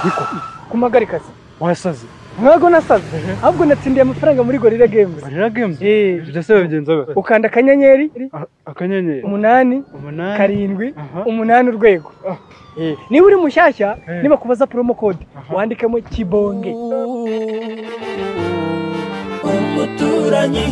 niko kumagarikazi wasaze ntabwo nasaze ahubwo natsindiye amafaranga muri gorira games barira games Eh. ndetse babigenza be ukanda akanyenyeri akanyenyeri umunani umunani karindwi Aha. umunani urwego Eh, niba uri mushyashya Eh. nibakubaza promo code Aha. wandikemo kibonge umuturanyi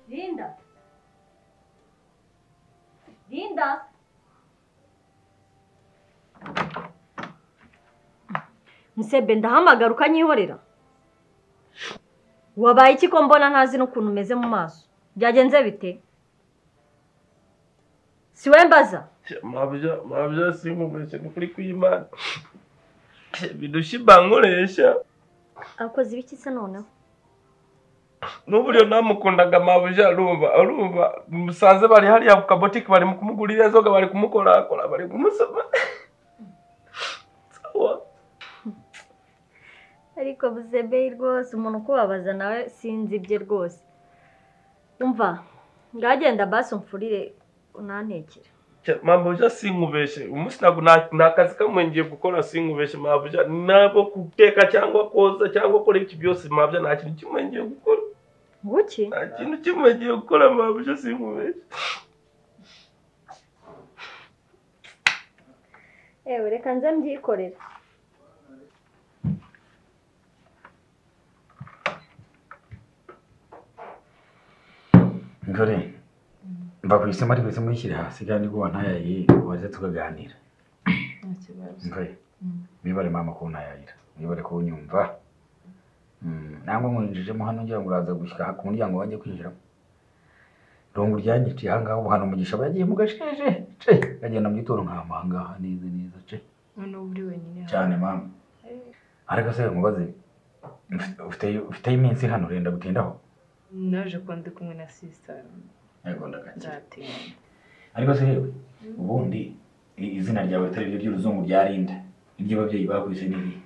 Linda. Linda. Musebe ndahamagara ukanyihorera. Wabaye iki ko mbona ntazi n'ukuntu umeze mu maso? Byagenze bite? Si we mbaza. mabyo sinkungurisha ni ukuri kw'imana bidushiba nkoresha Abakozi b'iki se noneho? n'uburyo namukundaga mabuja arumva arumva musanze bari hariya ku kabotike bari mu kumugurira inzoga bari kumukorakora bari kumusoma sawa Ariko Musebe rwose umuntu ukubabaza nawe sinzi ibye rwose. Umva, ngagenda basi umfurire unantekere. mabuja sinkubeshe umunsi ntabwo nta- nta kazi kamwe ngiye gukora sinkubeshe mabuja ntabwo guteka cyangwa koza cyangwa gukora iki byose mabuja nta kintu kimwe ngiye gukora Nguki? nta kintu kimwe ngiye gukora mabuja sinkubeshe ewe reka nze mbyikorera dore mva ku isema ariko isema uyishyire hasi kandi kuba ntayayi waze tukaganira dore wibare mama ko ntayayira wibare ko unyumva Mm, nangwa nkwinjijemo hano ngira ngo uraza gushyira ku muryango wanjye kwinjiramo irungu ryanyiciye aha ngaha ubu hano umugisha aba yagiye mu gasheje ce agenda mu gitondo nkahama aha ngaha neza neza ce noneho uba uri wenyine cyane mama ariko se nkubaze ufite- ufite- ufite iminsi hano urenda gutindaho naje kuba ndi kumwe na sisita yego ndagakira nzatinda ariko se yewe ubundi i- izina ryawe atari ryo ry'uruzungu rya rinda iry'ababyeyi bakubise n'iri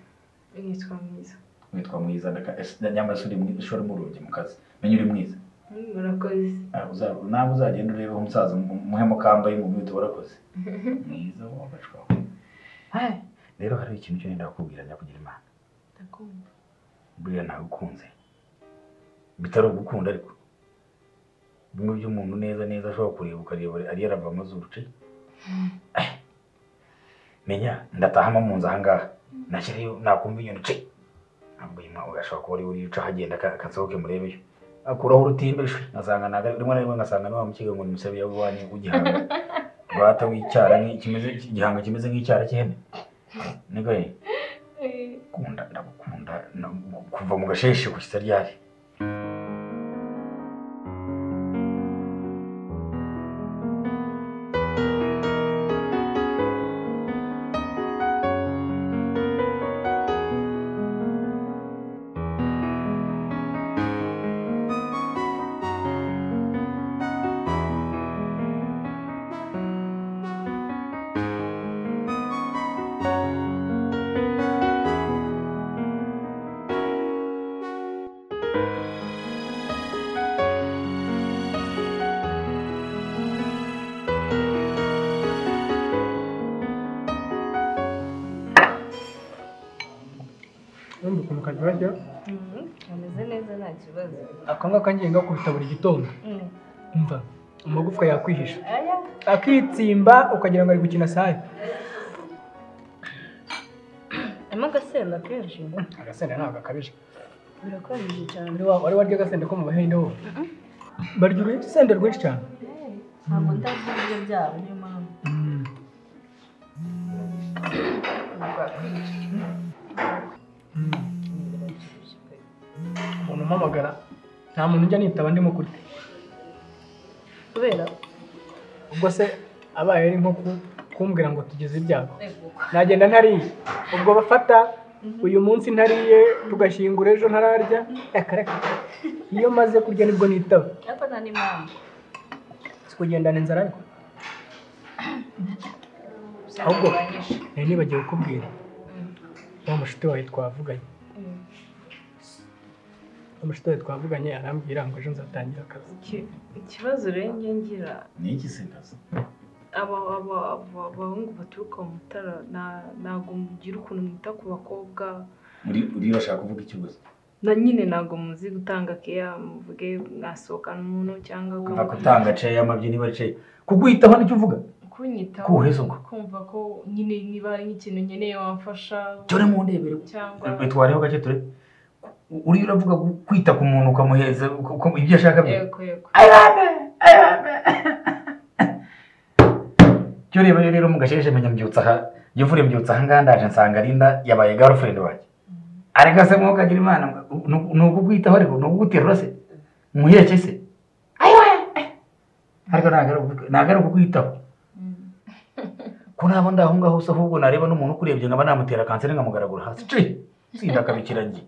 nitwa mwiza witwa mwiza ndaka ese- nyamara se uri mwi- se urimo urungi mu kazi menya uri mwiza Mm, murakoze Ah, uza- nawe uzagenda urebe umusaza mu- umuhemo kambaye mu mwito warakoze mwiza wabacwa Hai, rero hari ikintu cyo nenda kukubwira nyakugira imana ndakumva buriya nagukunze bitari ugukunda ariko bimwe by'umuntu neza neza ashobora kureba ukareba ari yarava amazuru ce Eh, menya ndatahamo mu nzu ahangaha nashyirayo nakumva inyoni ce ntabwo iyi mwawe ashobaka kuba ari we uca ahagenda aka- akasohoke murebeyo akuraho urutimbe shwe ngasanga naga rimwe na rimwe ngasanga ni wa mukega ngo ni musabe yabubanyi w'igihanga rwata w'icyara nk'i- kimeze igihanga kimeze nk'icyara cy'ihene niko ye kunda ndagukunda na- kuva mu gasheshe ku kitaryari ubundi ukuntu karyoshye ameze neza nta kibazo ako ngako ngiye ngakubita buri gitondo Mm. umva amagufwa yakwihisha aya akitsimba ukagira ngo ari gukina saye harimo agasenda kenshi agasenda ntabwo gakabije birakabije cyane Wari wa- wari warya agasenda ko mu bahinde ho barya urusenda rwinshi cyane ntabwo ndazi ibiryo byabo niyo mpamvu umuntu umpamagara nta muntu ujya nitaba ndimo kurya kubera ubwo se abaye ari nko ku- kumbwira ngo tugeze ibyago nagenda ntariye ubwo bafata uyu munsi ntariye tugashyingura ejo ntararya akareka iyo maze kurya nibwo nitaba ariko nta n'impamvu si kugendana inzara ariko ahubwo nari nibagiwe kukubwira wa mushuti wawe twavuganye Mm. wa mushuti wawe twavuganye arambwira ngo ejo nzatangira akazi Iki- ikibazo rero njye ngira ni iki se kazi aba aba- aba- abahungu baturuka mu mutara na- ntabwo mugira ukuntu mwita ku bakobwa uri uri urashaka kuvuga iki gusa na nyine ntabwo muzi gutanga keya muvuge mwasohokana umuntu cyangwa nka gutanga ceya y'amabyi niba ari ceya kuguhitaho nicyo uvuga kunyitaho kuwuheza ubwo kumva ko nyine niba ari nk'ikintu nkeneye wamfasha dore mu ndebere cyangwa twe twareba gake turebe uriya uravuga ku- kwita ku muntu ukamuheza uko- uko- ibyo ashaka bye yego yego cyo reba rero mu gasheshe menya mbyutsa aha iyo mvura mbyutsa aha ngaha ndaje nsanga Linda yabaye girlfriend wanjye areka se mwo kagira imana nu- ni ukukwitaho ariko ni ukuguterura se muheke se ariko ntabwo ari ukuku- ntabwo ari ukukwitaho ko nabo ndaho ngaho se ahubwo nareba n'umuntu ukurebye nkaba namutera kanseri nkamugaragura hasi ci sinda akabikira ngiye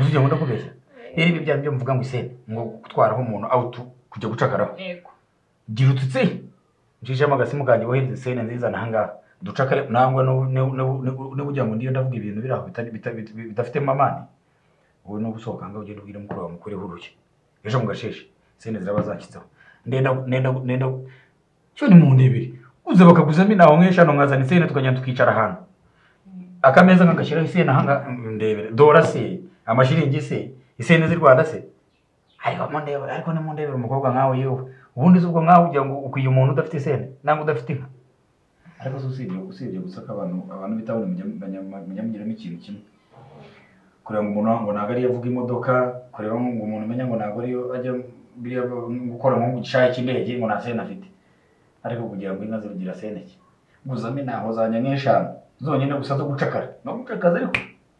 uzi ibyo nkunda kubeshya rero ibi byanyu byo mvuga ngo isene ngo gutwaraho umuntu out kujya gucakaraho yego gira ututse njijemo agasimu kanjye wohereza sene nziza nahangaha ducakare nangwa n'ubugira ngo ndiyo ndavuga ibintu biri aho bitari- bita- bita- bidafitemo amani ubu ni ugusohoka ngo ugende ubwire mukuru wawe mukureho urushyi ejo mu gasheshe sene ziraba zashyitseho ndenda ndenda ndenda cyo ni mu ndebere uza bakaguzamo inaho nk'eshanu nkazana isene tukagenda tukicara ahantu akameza nkagashyiraho isene ahangaha ndebere dora se amashiringi se isene z'i rwanda se ariko mu ndebere ariko ni mu ndebere umukobwa nkawe yewe ubundi se ubwo nkawe ugira ngo ukwiye umuntu udafite isene nangwa udafite inka ariko se usibye usibye gusa ko abantu abantu bitabona mujya mugiramo ikintu kimwe kureba ngo umuntu ngo ntabwo ariyo avuga imodoka kureba ngo umuntu umenya ngo ntabwo ariyo ajya biriya gukora nko mu gishaya cy'indege ngo nta sene afite ariko kugira ngo inka zirugira sene ki guzamo intaho zanjye nk'eshanu zonyine gusa zo gucakara no gucakaza ariko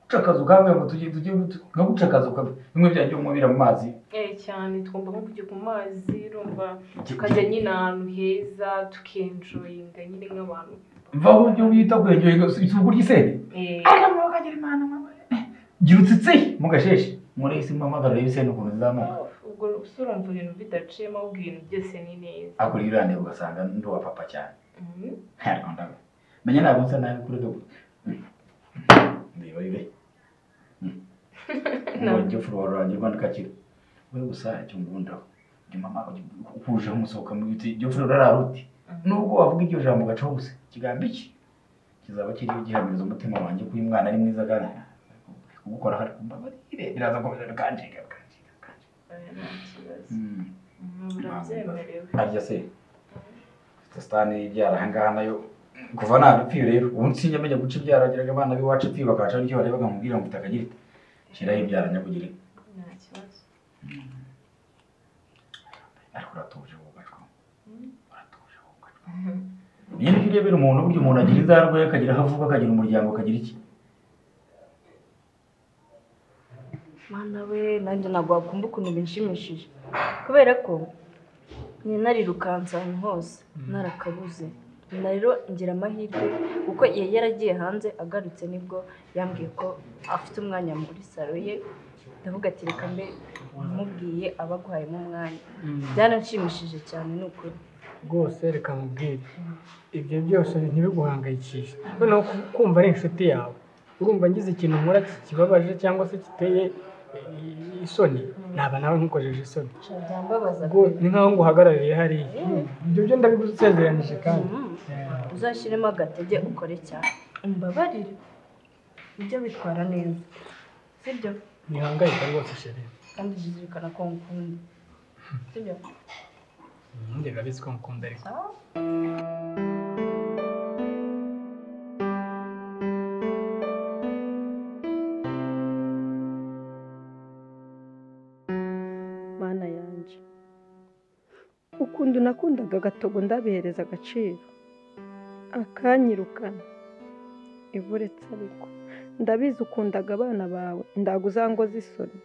gucakaza ubwawe ngo tujye tujye no gucakaza ukabwe bimwe byanjye umubira mu mazi Eh, cyane tugomba nko kujya ku mazi urumva tukajya nyine ahantu heza tukenjoyinga nyine nk'abantu mvaho ujye wita kwegera isuku ry'isene Eh, gira utsitsi mu gasheshe muri isi mpamagara y'isene ukuntu zizamuka ubwo usura umva ibintu bidaciyemo ahubwo ibintu byose ni neza akora irande ugasanga ndi uwa papa cyane Mhm. Ntabwo ndabe. menya ntabwo nsa nabi kuri gabu ndeba ibe ngwanjye furuwa rwanjye rwanda kakira we gusa icyo ngundaho njye mama ukuje umusohoka mu biti iryo furuwa rari uti nubwo wavuga iryo jambo gacaho gusa ikigambo iki kizaba kiriho gihamiriza umutima wanjye ko uyu mwana ari mwiza kandi ugukora hari kumbabarire biraza gukomeza bikanjika bikanjika bikanjika Oya, nta kibazo. Mm. Mhm, urabyemerewe harya se sitani ibyara aha ngaha nayo kuva nabipfiye rero ubu nsinjya menya guca ibyara ageraga abana b'iwacu pfiye bakaca nicyo barebaga nkubwira ngo utakagira iti shyiraho ibyara nyakugire nta kibazo ariko uratuje wubacwa uratuje wubacwa niyo nicyo urebera umuntu burya umuntu agira inzarwe akagira aho avuga akagira umuryango akagira iki mana we nanjye ntabwo wakumva ukuntu binshimishije kubera ko nari narirukanse ahantu hose narakabuze nyina rero ngira amahirwe kuko yari yaragiye hanze agarutse nibwo yambwiye ko afite umwanya muri salo ye ndavuga ati reka mbe umubwiye aba aguhayemo umwanya byaranshimishije cyane ni ukuri rwose reka nkubwire ibyo byose ntibiguhangayikishe noneho ku- kumva ari inshuti yawe urumva ngize ikintu nkora kibabaje cyangwa se giteye eh, isoni naba nawe nkukojeje isoni byambabaza Ubwo ni nkaho nguhagarariye hariya ibyo byo ndabigusezeranije kandi uzashyiremo agatege ukore cyane umbabarire ibyo bitwara neza sibyo ntihangayika rwose shere kandi jizirikana ko ngukunda sibyo njye birabizi ko ngukunda ariko sawa mana yanjye ukuntu nakundaga agatogo ndabihereza agaciro akanyirukana iburetse ariko ndabizi ukundaga abana bawe ndago uzangoza isoni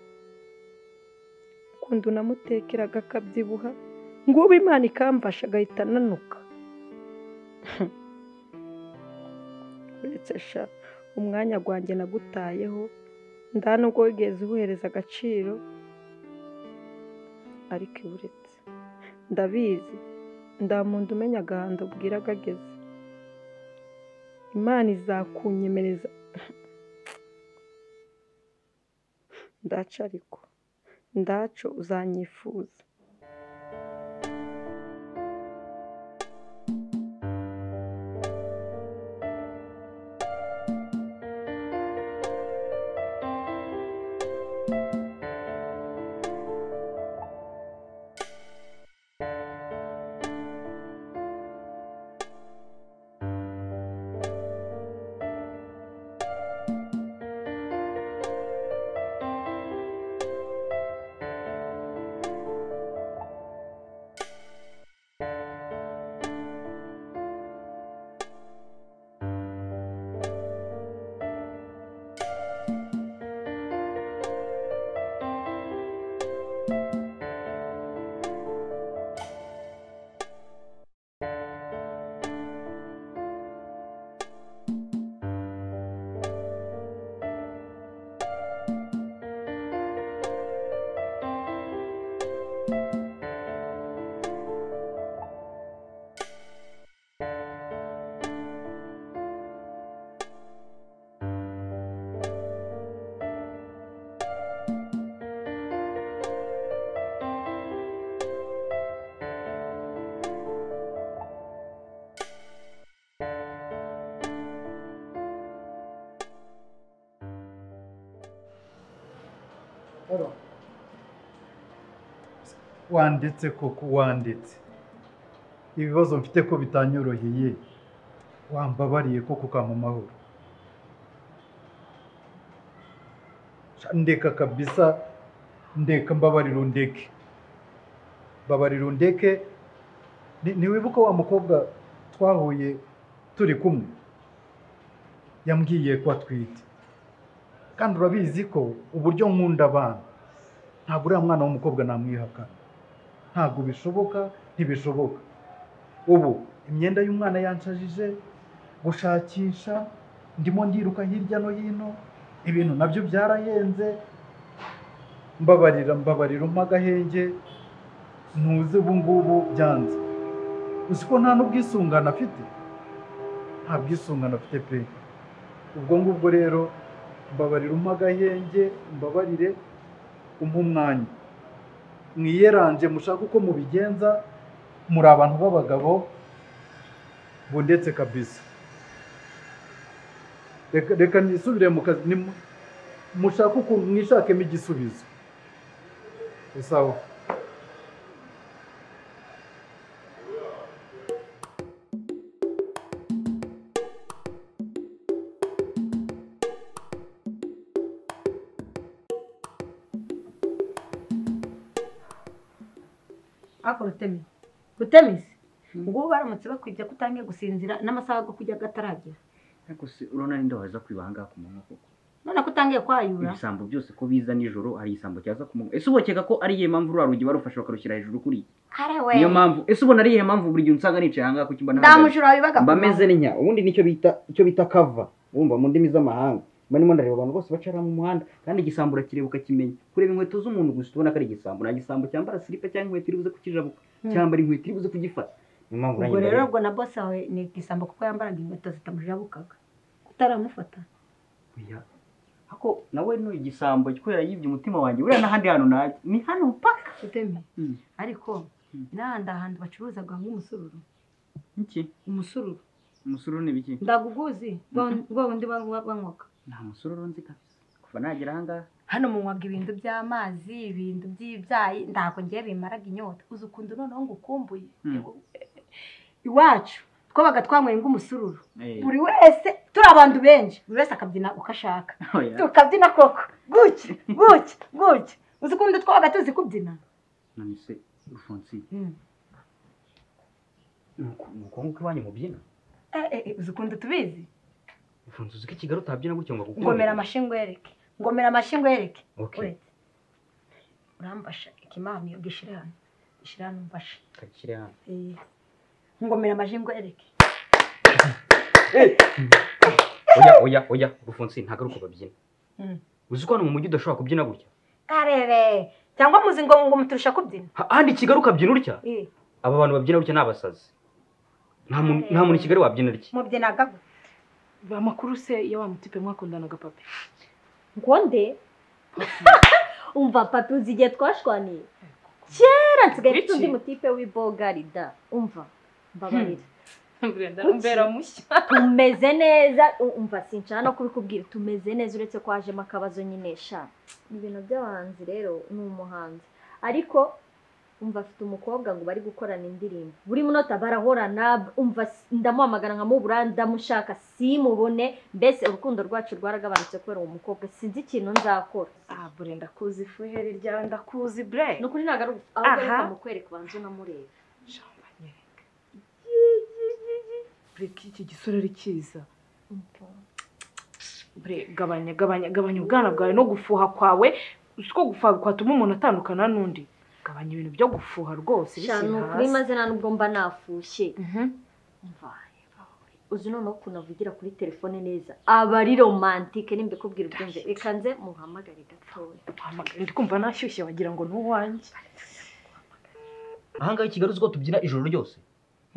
ukuntu namutekeraga akabyibuha ngubu imana ikamfasha agahita ananuka uretse sha umwanya gwanjye nagutayeho nda nubwo wigeze uwuhereza agaciro ariko iburetse ndabizi nda muntu umenya agahanda ubwira agageze imana izakunyemereza ndaca ariko ndaco uzanyifuza wanditse koko wanditse ibibazo mfite ko bitanyoroheye wambabariye koko ukampa amahoro ndeka kabisa ndeka mbabarira undeke mbabarira undeke Ni- ntiwibuka wa mukobwa twahuye turi kumwe yambwiye ko atwite kandi urabizi ko uburyo nkunda abana ntabwo uriya mwana w'umukobwa namwihakana ntabwo bishoboka ntibishoboka ubu imyenda y'umwana yanshajije gushakisha ndimo ndiruka hirya no hino ibintu nabyo byarahenze mbabarira mbabarira umpa agahenge ntuze ubu ngubu byanze uzi ko nta n'ubwisungane afite nta bwisungane afite pe ubwo ngubwo rero mbabarira umpa agahenge mbabarire umpa umwanya mwiyeranje mushaka uko mubigenza muri abantu b'abagabo bundetse kabisa reka reka nisubire mu kazi nimu- mushake ukuntu mwishakemo igisubizo isawa ariko rutemi rutemisi ngubu baramutse bakwibye ko utangiye gusinzira n'amasaha yo kujya ataragera ariko se urabona n'inda waza kwiba ahangaha ku manywa koko none ko utangiye kwayura ibisambo byose ko biza nijoro hari igisambo cyaza ku manywa ese ubokeka ko ari iyihe mpamvu ruriya rugi barufashe bakarushyira hejuru kuri ari we niyo mpamvu ese ubona ari iyihe mpamvu buri gihe unsanga nicaye ahangaha ku cyumba ndamujura wabibaga ku mba manywa. meze n'inya ubundi nicyo bita icyo bita kava wumva mu ndimi z'amahanga mba ndimo ndareba abantu bose bacara mu muhanda kandi igisambo urakireba ukakimenya kureba inkweto z'umuntu gusa ubona ko ari igisambo nta gisambo cyambara silipa cyangwa inkweto iri buze kukijabuka Hmm. cyambara inkweto iri buze kugifata niyo mpamvu ubwo rero nanjye mbareba. ubwo na bose wawe ni igisambo kuko yambaraga inkweto zitamujabukaga utaramufata Oya. Ako nawe no igisambo kubera yibye umutima wanjye buriya n'ahandi hantu najya ni hano paka rutemi Mm. ariko n'ahandi ahantu bacuruzaga nk'umusururu iki umusururu umusururu ni biki ndaguguzi rwa wundi banywa- banywaga nta musururu nzi kabisa kuva nagera ahangaha hano munywaga ibintu by'amazi ibintu by'ibyayi ntabwo ngiye bimaraga inyota uzi ukuntu noneho ngo ukumbuye iwacu twabaga twanyweye nk'umusururu Eh. buri wese turi abantu benshi buri wese akabyina uko ashaka Oya. tukabyina koko gutya gutya gutya uzi ukuntu twabaga tuzi kubyina none se rufonsi Mm. ni uku ni uko nguko iwanyu mubyina Eh, eh, eh, uzi ukuntu tubizi rufonsi uzi ko i kigali utabyina gutyo ngo agukundire? ngomera amashingwereke ngomera amashingwereke Okay. uretse urambasha ikimami gishyire hano gishyire hano mbasha kakire hano Eh, ngomera amashingwereke oya oya oya rufonsi ntabwo ari uko babyina Mm. uzi ko hano mu mujyi udashobora kubyina gutya karere cyangwa muzi ngo ngo muturusha kubyina Ha- ahandi i kigali ukabyina utya Eh, aba bantu babyina gutya ni abasazi nta muntu nta muntu i kigali wabyina atya mubyinaga gutya ba makuru se ya wa mutipe mwakundanaga papi ngo nde umva papi uzi igihe twashwaniye kera nsigaye mfite undi mutipe w'ibogari da umva mbabarira mbera mushya tumeze neza u- umva sinshaka no kubikubwira tumeze neza uretse ko hajemo akabazo nyine sha ni ibintu by'abahanzi rero ni umuhanzi ariko umva afite umukobwa ngo bari gukorana indirimbo buri munota barahorana umva s- ndamuhamagara nkamubura ndamushaka simubone mbese urukundo rwacu rwaragabanutse kubera uwo mukobwa sinzi ikintu nzakora ah bure ndakuzi fuheri ryawe ndakuzi bre ni ukuri ntabwo ari ahubwo Aha. mukwereka ubanza unamureba bre iki gisore ari cyiza bre gabanya gabanya gabanya ubwana bwawe no gufuha kwawe uzi ko gufuha kwatuma umuntu atandukana n'undi gabanya ibintu byo gufuha rwose Sha, ni ukuri maze nta nubwo mba nafushye Mvaye, mvaye. uzi noneho ukuntu avugira kuri telefone neza aba ari romantike nimba ikubwira ubwenge reka nze muhamagare gatoya ndi kumva nashyushye wagira ngo ni uwanjye ahangaha i Kigali uzi ko tubyina ijoro ryose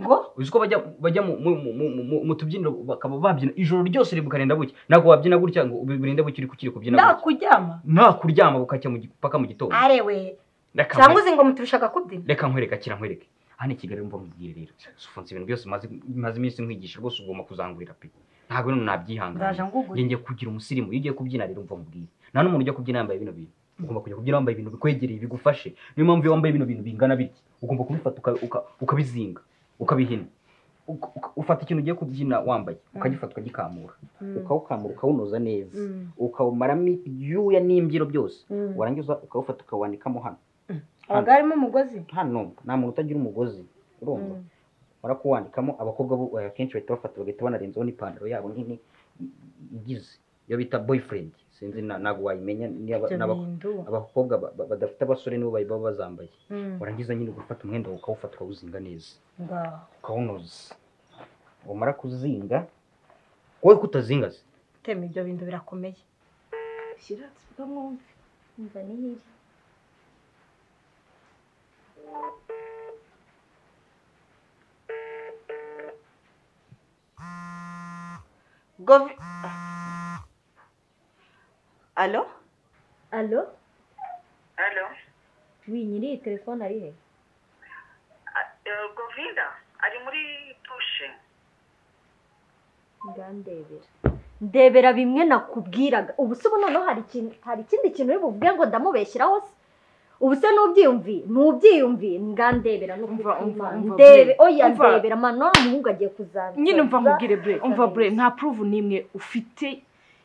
ngo uzi ko bajya bajya mu- mu- mu- mu- mu- mu tubyiniro bakaba babyina ijoro ryose ribukarenda buke ntabwo wabyina gutya ngo birinde buke uri kukiri kubyina nta gutya kuryama nta kuryama bukacya mu gi- paka mu gitondo arewe Reka cyangwa nkwereke- uzi ngo muturushaka kubyina reka nkwereke akira nkwereke hano i Kigali mva mubwire rero ufunze ibintu byose maze maze iminsi nkwigisha rwose ugomba kuzangurira pe ntabwo rero nabyihangana Ndaje ngugure. ngiye kugira umusirimu iyo ugiye kubyina rero mva mubwire nta n'umuntu ujya kubyina yambaye bino bintu ugomba kujya kubyina wambaye ibintu bikwegereye bigufashe niyo mpamvu iyo wambaye bino bintu bingana bitya ugomba kubifata uka- uka- ukabizinga ukabihina Uka- uka- ufata ikintu ugiye kubyina wambaye ukagifata ukagikamura Mm. ukawukamura ukawunoza neza Mm. ukawumaramo ibyuya n'imbyiro byose Mm. warangiza ukawufata ukawandikamo hano abagabo harimo umugozi hano nta muntu utagira umugozi urumva barakuwandikamo abakobwa bo eh, akenshi bahita bafata bagahita banarenzaho n'ipantaro yabo nini igize iyo bita boyfriend sinzi na- ntabwo wayimenya niba- Ibyo n'aba- bintu. abakobwa ba- ba- badafite abasore nibo bayi- baba bazambaye Mm. warangiza nyine ugafata umwenda wawe ukawufata ukawuzinga neza ngaho ukawunoza wamara kuzinga wowe kutazinga se tema ibyo bintu birakomeye shyira tuvuga mwumve umva nihiri govi alo alo Alo, wi nyiri iyi telefone ari he a- eh, Govinda ari muri dushe. ngandebera ndebera bimwe nakubwiraga ubu se ubu noneho hari ikintu hari ikindi kintu uri buvuge ngo ndamubeshyiraho se ubu se n'ubyiyumvi n'ubyiyumvi ngandebera no umva, umva, ndebe Bule. oya Umva. ndebera man none umuhungu agiye kuzaba nyine mva mubwire bre umva bre nta pruvu n'imwe ufite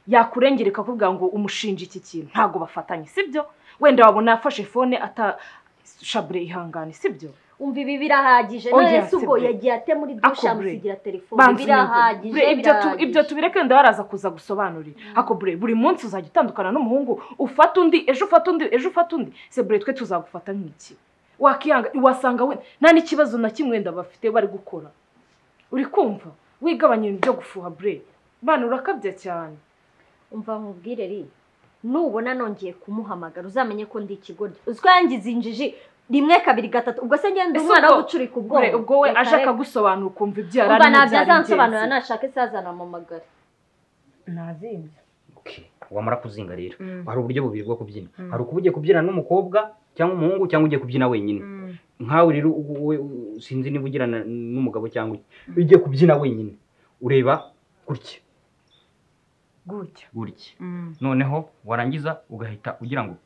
yakurengereka kuvuga ngo umushinja iki kintu ntabwo bafatanye sibyo wenda wabona yafashe fone ata shabure ihangane sibyo umva ibi birahagije Oya, none se ubwo sibyo. yagiye atema uri Ako dusha bre. amusigira telefone Banza unyumve. birahagije Bre, ibyo tu- birahagije. ibyo tubireke wenda baraza kuza gusobanurira ako bre buri munsi uzajya utandukana n'umuhungu ufata undi ejo ufata undi ejo ufata undi se bre twe tuzagufata nk'iki wakihanga wasanga we nta n'ikibazo na kimwe wenda bafite bari gukora uri kumva wigabanya ibintu byo gufuha bre bana urakabya cyane umva nkubwire ri nubona nongeye kumuhamagara uzamenye ko ndi ikigoryi uziko yangize injiji rimwe kabiri gatatu ubwo se ngenda Ese umwana ubwo- wo gucurika Bre, ubwonko ubwo we Reka, aje reka. akagusobanura ukumva ibyo yari umva arimo ntabyo byari azansobanurira ingenzi. nashaka ese azanampamagara nazimbye wamara kuzinga rero Mm. hari uburyo bubiri bwo kubyina Mm. hari ukuba ugiye kubyina n'umukobwa cyangwa umuhungu cyangwa ugiye kubyina wenyine nkawe rero u- wowe u- sinzi niba ugirana n'umugabo cyangwa iki iyo ugiye kubyina wenyine ureba gutya gutya gutya noneho warangiza ugahita ugira ngo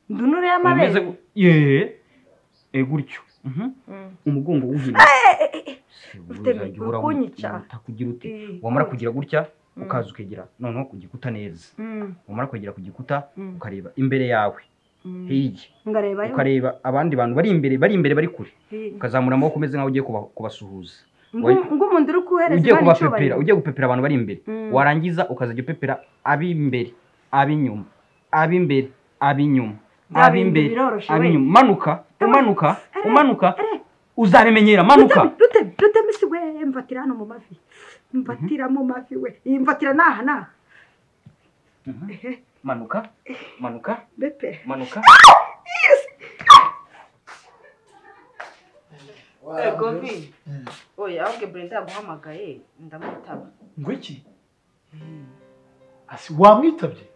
ndunure umeze y'amabere gu- yee e gutyo mhm. umugongo w'uhina Utemi, uri kunyica. kugira uti Eh, wamara kugira gutya Mm. ukaza ukegera noneho ku gikuta neza Mm. wamara kwegera ku gikuta Mm. ukareba imbere yawe Mm. hirya ngareba yo ukareba abandi bantu bari imbere bari imbere bari kure Hirya. ukazamura amaboko umeze nk'aho ugiye kuba- kubasuhuza Wa- ng'umuntu uri kuhereza ugiye Imana kubapepera ugiye gupepera abantu bari imbere Mm. warangiza ukazajya upepera ab'imbere ab'inyuma ab'imbere ab'inyuma Bya bintu ab'imbere biroroshe we. ab'inyuma manuka umanuka umanuka uzabimenyera manuka rutemisi we mfatira hano mu mavi mfatira mu mavi we iyi mfatira n'aha n'aha Ehe, manuka manuka bepe manuka Eh, Govi, oya ahubwo burenda yaguhamagaye ndamwitaba ngo iki Asi wamwitabye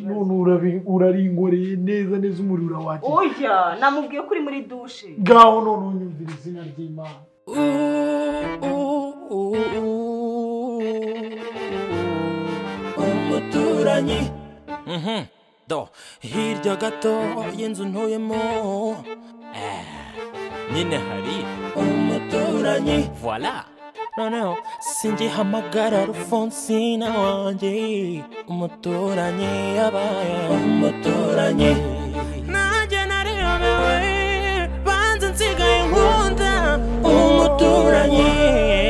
none urabi- uraringoreye neza neza umuriro urawakira oya namubwiye ko uri muri dushe ngaho none unyumvira izina ry'imana umuturanyi Mhm. do hirya gato y'inzu ntuyemo eh, nyine hari umuturanyi voila noneho singihamagara rufonsina wanjye umuturanyi yabaye umuturanyi nanjye nariyobewe banze nsigaye nkunda umuturanyi